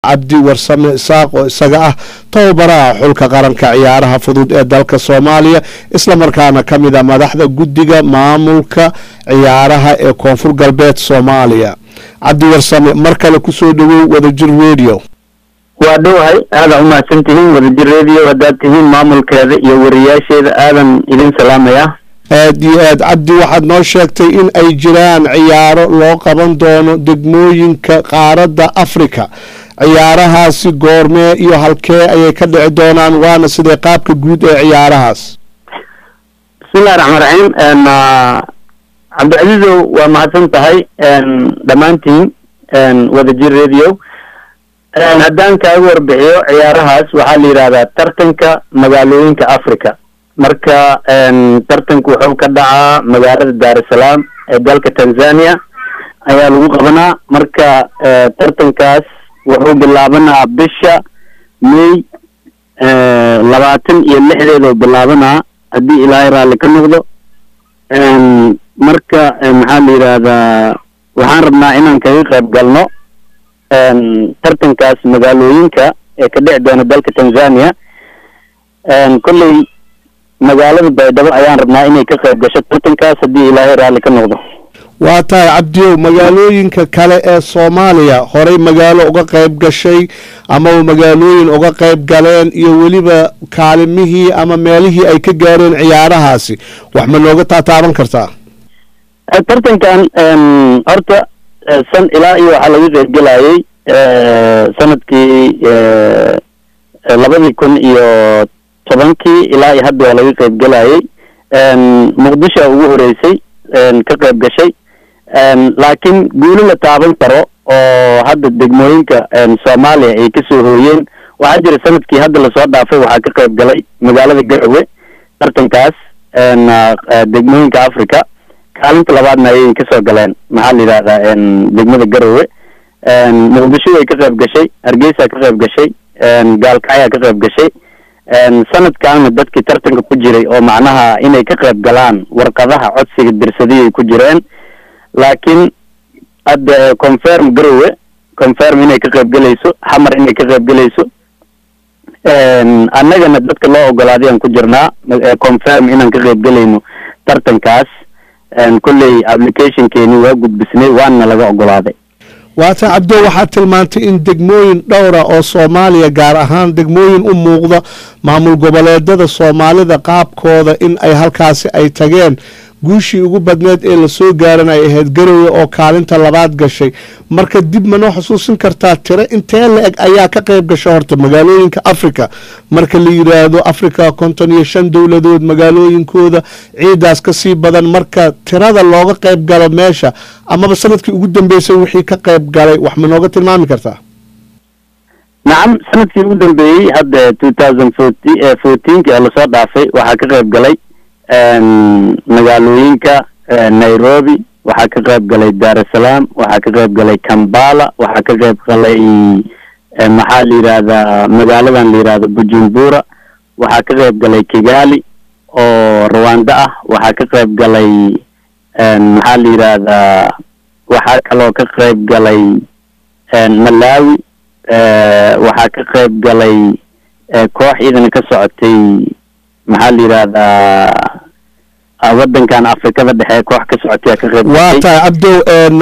cabdi warsame isaaq oo isaga ah tababaraha xulka qaranka ciyaaraha fudud ee dalka soomaaliya islamarkaana ka mid a madaxda guddiga maamulka ciyaaraha ee koonfur galbeed soomaaliya cabdi warsame mar kale kusoo dhawow wadajir radio waa dhowahay aadan umahadsan tihiin wadajir radio haddaad tihiin maamulkeeda iyo wariyaasheeda aadan idin salaamaya aad iyo aad cabdi waxaad noo sheegtay in ay jiraan ciyaaro loo qaban doono degmooyinka qaaradda africa ciyaarahaasi goormee iyo halkee ayay ka dhici doonaan waana sidee qaabka guud ee ciyaarahaas bismillahi raxmaan raxiim cabdicasiizow waa mahadsan tahay dhammaantiin wadajir radio haddaan kaaga warbixiyo ciyaarahaas waxaa la yidhahdaa tartanka magaalooyinka africa marka tartanku wuxuu ka dhacaa magaalada dar es salaam ee dalka tanzania ayaa lagu qabanaa marka tartankaas wuxuu bilaabanaa bisha may labaatan iyo lixdeedoo bilaabanaa haddii ilaahay raalli ka noqdo marka maxaa la yidhaahdaa waxaan rabnaa inaan kaga qayb galno tartankaas magaalooyinka ee ka dhici doona dalka tanzania kolley magaalada baydhabo ayaan rabnaa inay ka qayb gasho tartankaas haddii ilaahay raalli ka noqdo waa tahay cabdiyow magaalooyinka kale ee soomaaliya horey magaalo uga qayb gashay amaba magaalooyin uga qayb galeen iyo weliba kaalimihii ama meelihii ay ka gaareen ciyaarahaasi wax ma nooga taataaban kartaa tartankan horta san ilaa iyo waxaa laga qayb gelayay sanadkii labadii kun iyo tobankii ilaa iyo hadda waa laga qayb gelayay muqdisho ugu horeysay ka qayb gashay laakiin guuli la taaban karo oo hadda degmooyinka soomaaliya ay kasoo hooyeen waxaa jira sanadkii hadda lasoo dhaafay waxaa ka qayb galay magaalada garowe tartankaas degmooyinka africa kaalinta labaadna ayay kasoo galeen maxaa la yidhahdaa degmada garowe muqdisho way ka qayb gashay hargeysa ka qayb gashay gaalkacyaa ka qayb gashay sanadkaana dadkii tartanka ku jiray oo macnaha inay ka qayb galaan warqadaha codsiga dirsadiyay ku jireen laakiin hadda confirm garowe confirm inay ka qayb gelayso xamar inay ka qayb gelayso annagana dadka loo ogolaaday aan ku jirnaa confirm inaan ka qayb gelayno tartankaas kolley applicationkeeni waa gudbisnay waana laga ogolaaday waata cabdo waxaad tilmaantay in degmooyin dhowra oo soomaaliya gaar ahaan degmooyin u muuqda maamul goboleedada soomaalida qaabkooda in ay halkaasi ay tageen guushii ugu badneed ee lasoo gaaran ay ahayd garowe oo kaalinta labaad gashay marka dib ma noo xusuusin kartaa tiro intee la eg ayaa ka qayb gasha horta magaalooyinka africa marka la yidhaahdo africa konton iyo shan dowladood magaalooyinkooda ciidaas kasii badan marka tirada looga qayb galo meesha amaba sanadkii ugu dambeysay wixii ka qayb galay wax ma nooga tilmaami kartaa nacam sanadkii ugu dambeeyey hadda two thousand forty fourteenki oo lasoo dhaafay waxaa ka qayb galay magaalooyinka nairobi waxaa ka qayb galay dar es salaam waxaa ka qayb galay kambala waxaa ka qayb galay maxaa la yidhahdaa magaaladan la yidhahdo bujumbura waxaa ka qayb galay kigali oo rwanda ah waxaa ka qayb galay maxaa la yidhahdaa waxaa kaloo ka qayb galay malawi waxaa ka qayb galay koox iidana ka socotay maxaa la yidhahdaa waddankan afrikada dhexe koox ka socotay ka qayb waa tahay cabdow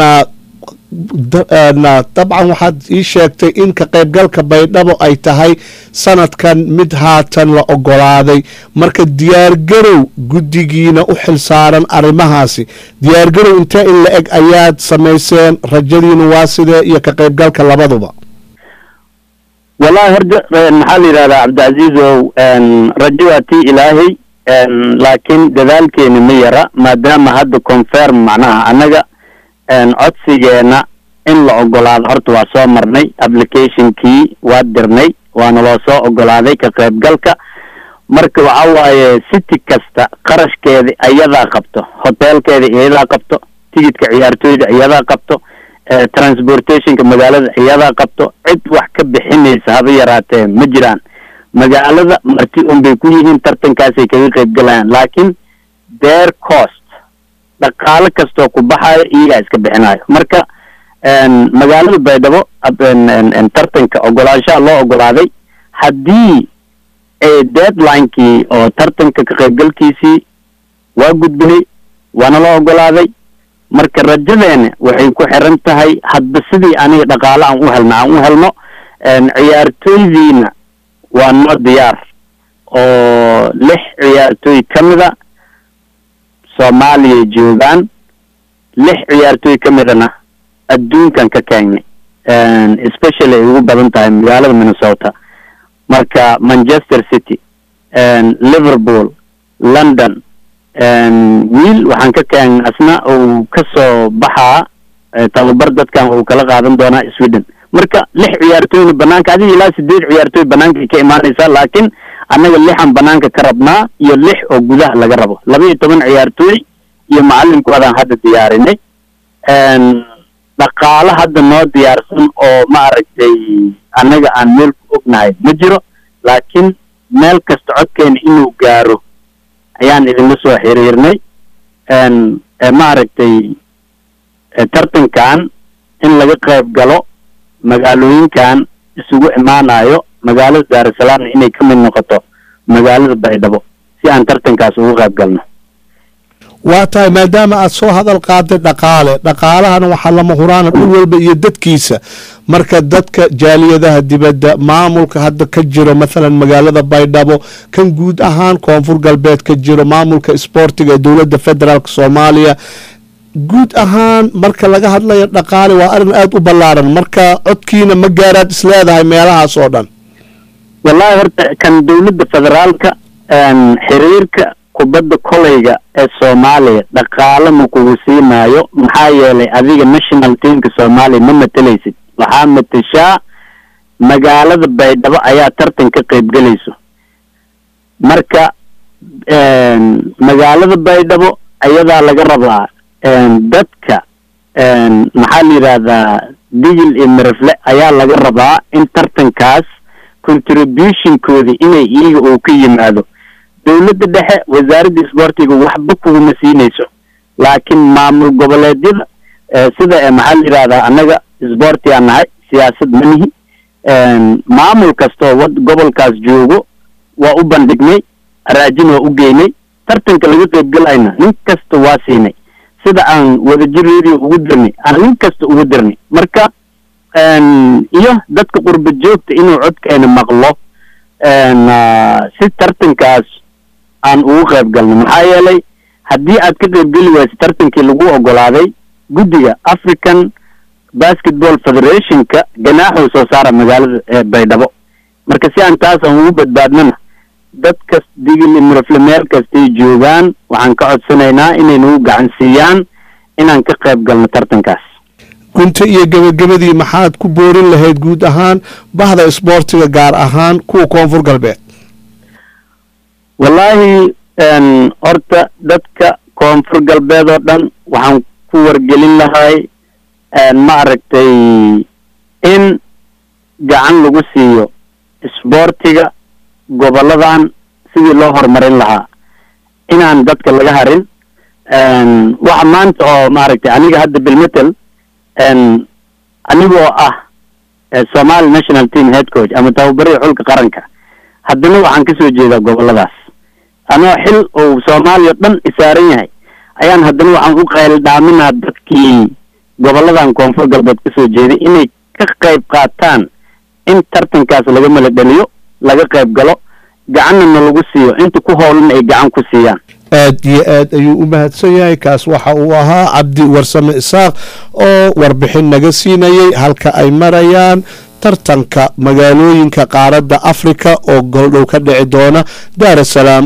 dabcan waxaad ii sheegtay in ka qaybgalka baydhabo ay tahay sanadkan mid haatan la ogolaaday marka diyaargarow guddigiina u xilsaaran arrimahaasi diyaargarow intee in la eg ayaad samayseen rajadiina waa sidee iyo ka qaybgalka labaduba wallahi horta maxaa la yidhahdaa cabdicasiizow rajo waa tii ilaahay laakiin dadaalkeeni ma yara maadaama hadda confirm macnaha annaga codsigeena in la ogolaado horta waa soo marnay applicationkii waa dirnay waana loo soo ogolaaday ka qaybgalka marka waxa waaye city kasta qarashkeeda iyadaa qabto hotelkeeda iyadaa qabto tigidka ciyaartooyda iyadaa qabto transportationka magaalada iyadaa qabto cid wax ka bixinaysa haba yaraatee ma jiraan magaalada marti un bay ku yihiin tartankaasay kaga qayb galayaan laakiin their cost dhaqaale kastoo ku baxayo iyagaa iska bixinayo marka magaalada baydhabo tartanka ogolaanshaha loo ogolaaday haddii deadlinekii oo tartanka ka qaybgalkiisii waa gudbinay waana loo ogolaaday marka rajadeena waxay ku xiran tahay hadba sidii aniga dhaqaale aan u helno aan u helno ciyaartooydiina waa noo diyaar oo lix ciyaartooy ka mida soomaaliya joogaan lix ciyaartooy ka midana adduunkan ka keenay especially ay ugu badan tahay magaalada minnesota marka manchester city liverpool london wiil waxaan ka keenay asna uu ka soo baxaa tababar dadkan uu kala qaadan doonaa sweden marka lix ciyaartooyna banaanka adiga ilaa sideed ciyaartooy banaanka ka imaanaysaa laakiin annaga lixan banaanka ka rabnaa iyo lix oo gudaha laga rabo laba iyo toban ciyaartooy iyo macalinkoodan hadda diyaarinay dhaqaale hadda noo diyaarsan oo maaragtay annaga aan meel ku ognahay ma jiro laakiin meel kasta codkeena inuu gaaro ayaan idinla soo xiriirnay maaragtay tartankan in laga qayb galo magaalooyinkan isugu imaanayo magaalada daarusalaamna inay ka mid noqoto magaalada baydhabo si aan tartankaas ugu qayb galno waa tahay maadaama aad soo hadal qaaday dhaqaale dhaqaalahana waxaa lama huraana dhul walba iyo dadkiisa marka dadka jaaliyadaha dibadda maamulka hadda ka jiro mathalan magaalada baydhabo kan guud ahaan koonfur galbeed ka jiro maamulka isboortiga ee dowladda federaalk soomaaliya guud ahaan marka laga hadlayo dhaqaale waa arrin aada u ballaaran marka codkiina ma gaaraad isleedahay meelahaas oo dhan wallahi horta kan dowladda federaalka xiriirka kubadda koleyga ee soomaaliya dhaqaale ma kugu siinaayo maxaa yeelay adiga national teamka soomaaliya ma matelaysid waxaa matashaa magaalada baydhabo ayaa tartan ka qaybgelayso marka magaalada baydhabo ayadaa laga rabaa dadka maxaa la yidhaahdaa digil iyo mirifle ayaa laga rabaa in tartankaas contributionkoodi inay iyaga uu ka yimaado dowladda dhexe wasaaradda isboortiga waxba kuguma siinayso laakiin maamul goboleedyada sida maxaa la yidhahdaa annaga isboorti aan nahay siyaasad ma nihi maamul kastoo wad gobolkaas joogo waa u bandhignay raajin waa u geynay tartanka laga qaybgalayna nin kasta waa siinay sida aan wadajir radio ugu dirnay aan nin kasta ugu dirnay marka iyo dadka qurba joogta inuu codkeena maqlo si tartankaas aan ugu qayb galno maxaa yeelay haddii aad ka qaybgeli wayso tartankii lagu ogolaaday guddiga african basketball federationka ganaaxuu soo saara magaalada baydhabo marka si aan taas aan ugu badbaadnona dadkas digili mirafle meel kastay joogaan waxaan ka codsanaynaa inay nagu gacan siiyaan inaan ka qayb galno tartankaas gunta iyo gebagabadii maxaad ku boorin lahayd guud ahaan bahda isboortiga gaar ahaan kuwa koonfur galbeed wallaahi horta dadka koonfur galbeed oo dhan waxaan ku wargelin lahay ma aragtay in gacan lagu siiyo isboortiga goboladan sidii loo horumarin lahaa inaan dadka laga harin waxa maanta oo maaragtay aniga hadda bilmetel anigoo ah somali national team head coach ama tababarida xulka qaranka haddana waxaan kasoo jeedaa goboladaas anoo xil uu soomaaliya o dhan isaaran yahay ayaan haddana waxaan u qayl dhaaminaa dadkii goboladan koonfur galbeed kasoo jeeday inay ka qayb qaataan in tartankaas laga mala dhaliyo laga qayb galo gacanna na lagu siiyo inta ku howlana ay gacan ku siiyaan aad iyo aad ayuu u mahadsan yahay kaas waxa uu ahaa cabdi warsame isaaq oo warbixin naga siinayay halka ay marayaan tartanka magaalooyinka qaaradda afrika oo goldhow ka dhici doona daar asalaam